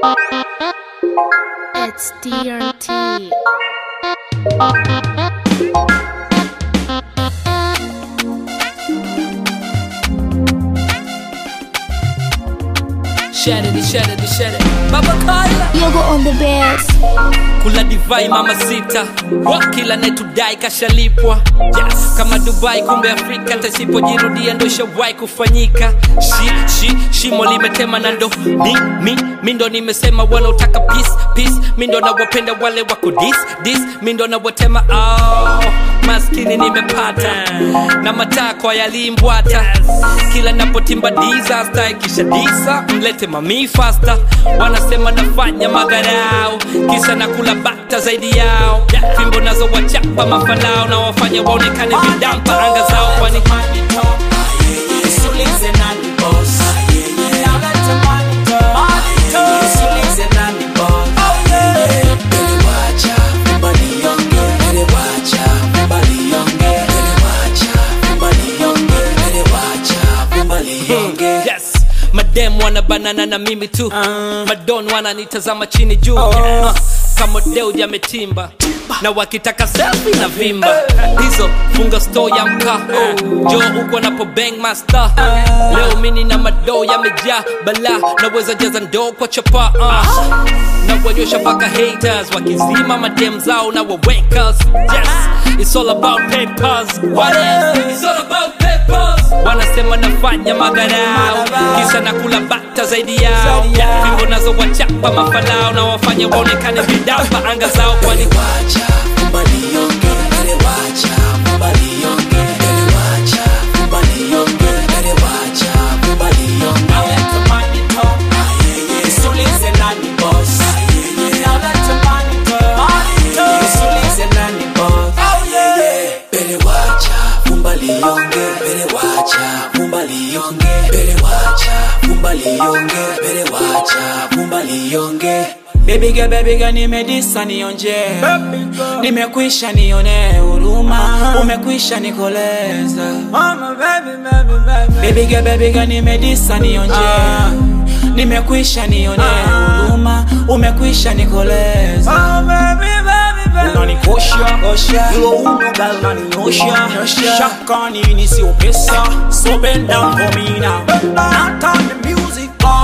It's DRT. Share it, share it, share it. Baba Kyla. Yoga on the best. kula divai mama sita Wa kila netudai kashalipwa yes. kama dubai kumbe afrika tasipojirudia ndo shawai kufanyika shi, shi, shimo limetema na ndo mi, mi, mi ndo nimesema wanaotaka peace, peace. mi ndo nawapenda wale wako dis, dis. mi ndo nawatema oh, maskini nimepata na matakwa yalimbwata kila napotimba disaster ikisha disa mlete mami fasta wanasema nafanya madharau kisa na kula bata zaidi yao fimbo nazo wachapa mafanao na wafanya waonekane vidampa anga zao kwani Usulize nani boss Now let the money talk. Usulize nani boss Bele wacha, mbali yonge Bele wacha, mbali yonge Bele wacha, mbali yonge Bele wacha, mbali yonge yes madem wana banana na mimi tu madon wananitazama chini juu uh, kama deuji ametimba na wakitaka selfie na vimba hizo funga store ya mkaa jo uko napo bang master leo mini na madoo yamejaa bala naweza jaza ndoo kwa chapa uh. na wanyosha mpaka haters wakizima madem zao na wawakers yes it's all about papers what else it's all about papers wanasema nafanya madharau kisa na kula bata zaidi yao fimbo nazo wachapa mafalao na wafanya waonekane vidapa anga zao kwani wacha mbali yonge Bele wacha, mbali yonge Bele wacha, mbali yonge Bele wacha, mbali yonge Now let the money talk Usulize nani boss Now let the money talk Usulize nani boss Bele wacha, mbali yonge Bele wacha, mbali yonge Bele wacha, mbali yonge Bele wacha, mbali yonge Baby girl, baby girl, nimedisa nionje Nimekwisha nione huruma Umekwisha nikoleza Baby girl, baby girl, nimedisa nionje Nimekwisha nione huruma Umekwisha nikoleza unanikosha hilo uno gal naninyosha shaka nini sio pesa so bend down for me now not on the music boy